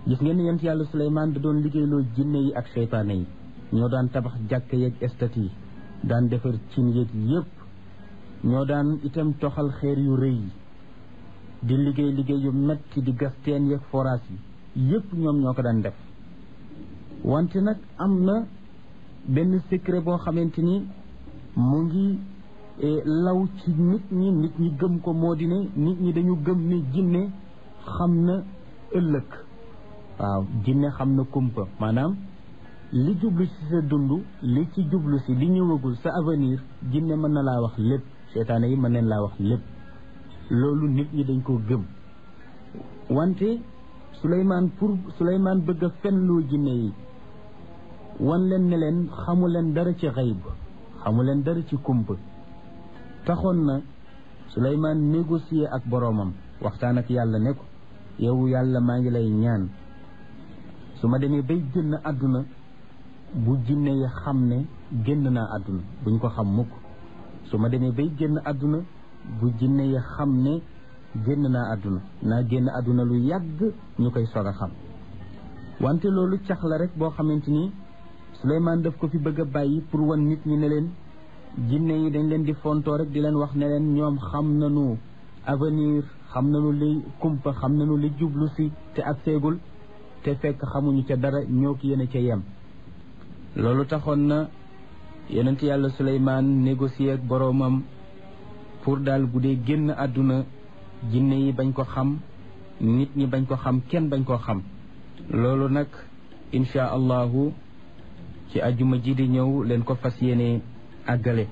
gis ngeen ni yonent yàlla Suleymaan da doon liggéeyloo jinne yi ak seytaane yi ñoo daan tabax jàkk yeeg estat yi daan defar cin yeeg yépp ñoo daan itam toxal xeer yu rëy yi di liggéey liggéey yu metti di gas teen yeeg forage yi yépp ñoom ñoo ko daan def wante nag am na benn secret boo xamante ni mu ngi law ci nit ñi nit ñi gëm ko moo di ne nit ñi dañu gëm ni jinne xam na ëllëg waaw jinne xam na kumpa maanaam li jublu ci sa dund li ci jublu si li ñëwagul sa avenir jinne mën na laa wax lépp seetaane yi mën neen laa wax lépp loolu nit ñi dañ ko gëm wante Souleymane pour Souleymane bëgg a fenloo jinne yi wan leen ne leen xamu leen dara ci xayb xamu leen dara ci kumpa taxoon na Souleymane négocier ak boroomam waxtaan ak yàlla ne ko yow yàlla maa ngi lay ñaan su ma demee bay génn àdduna bu jinne yi xam ne génn naa àdduna buñ ko xam mukk su ma demee bay génn àdduna bu jinne yi xam ne génn naa àdduna naa génn àdduna lu yàgg ñu koy soog a xam wante loolu cax la rek boo xamante ni Souleymane daf ko fi bëgg a bàyyi pour wan nit ñi ne leen jinne yi dañ leen di fontoo rek di leen wax ne leen ñoom xam nañu avenir xam nañu li kumpa xam nañu li jublu si te ak seegul te fekk xamuñu ca dara ñoo ki yéen ca yem loolu taxoon na yonent yàlla Souleymane négocier ak boroomam pour daal bu dee génn àdduna jinne yi bañ ko xam nit ñi bañ ko xam kenn bañ koo xam loolu nag insha allahu ci ajuma ji di ñëw leen ko fas yéene àggale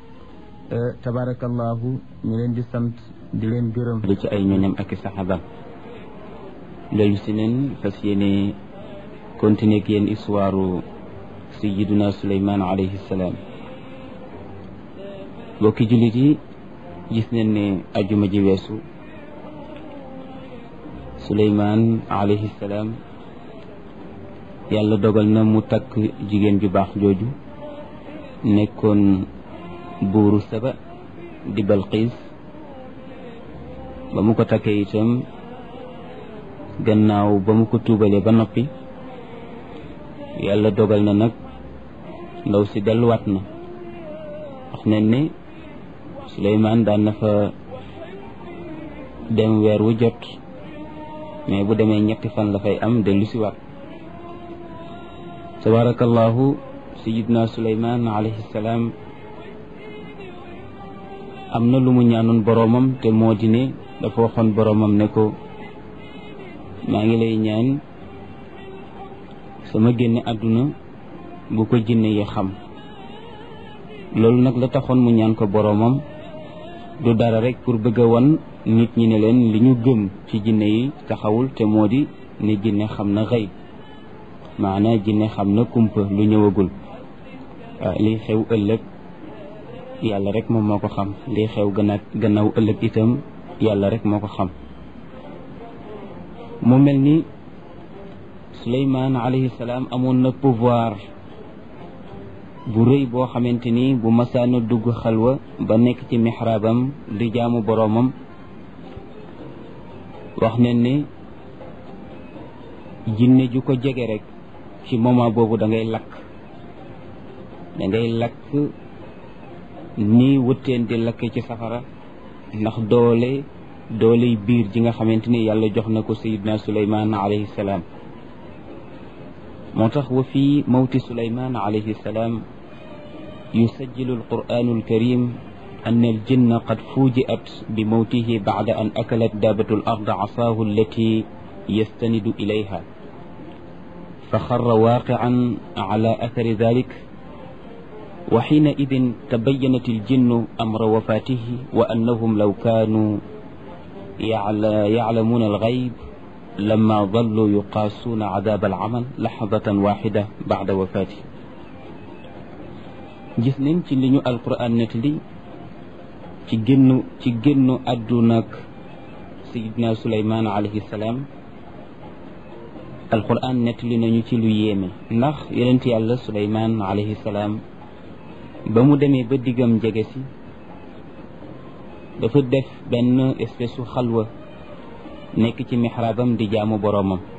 tabarakallahu ñu leen di sant di leen gërëm li ci ay ñoñam ak i saxaabam loolu si leen fas yéene continuer ak yéen histoire sayiduna suleyman alayhi salaam bokki jullit yi gis nañ ne ajuma ji weesu suleyman alayhi salaam yàlla dogal na mu takk jigéen ju baax jooju nekkoon buuru saba di balqiis ba mu ko takkee itam gannaaw ba mu ko tuubalee ba noppi yàlla dogal na nag ndaw si delluwaat na wax nañ ne Suleymaan daan na fa dem weer wu jot mais bu demee ñetti fan la fay am dellu si waat tabarakallahu sayidna Suleymaan alayhi salaam am na lu mu ñaanoon boroomam te moo di ne dafa waxoon boroomam ne ko maa ngi lay ñaan sama génne àdduna bu ko jinne yi xam loolu nag la taxoon mu ñaan ko boroomam du dara rek pour bëgg a wan nit ñi ne leen li ñu gëm ci jinne yi taxawul te moo di ne jinne xam na xëy maanaa jinne xam na kumpa lu ñëwagul liy xew ëllëg yàlla rek moom moo ko xam liy xew gannaaw gannaaw ëllëg itam yàlla rek moo ko xam mu mel ni Suleymaan alayhi salaam amoon na pouvoir bu rëy boo xamante ni bu masaana dugg xalwa ba nekk ci mixraabam di jaamu boroomam wax ne ne jinne ju ko jege rek ci moment boobu da ngay lakk da ngay lakk ni wëtteen di lakke ci safara ndax doole dooley biir ji nga xamante ni yàlla jox na ko sayidna suleyman alayhi salaam moo tax wa fi mawti suleyman alayhi salaam yusajjilu alquranu alkarim أن الجن قد فوجئت بموته بعد أن أكلت دابة الأرض عصاه التي يستند إليها فخر واقعا على أثر ذلك وحينئذ تبينت الجن أمر وفاته وأنهم لو كانوا يعلمون الغيب لما ظلوا يقاسون عذاب العمل لحظة واحدة بعد وفاته جسنين تلنو القرآن نتلي ci génnu ci génnu àdduna ak sayidna suleymaan alayhi salaam alquran nettali nañu ci lu yéeme ndax yonent yàlla suleymaan alayhi salaam ba mu demee ba diggam jege si dafa def benn espèce su xalwa nekk ci mixraabam di jaamu boroomam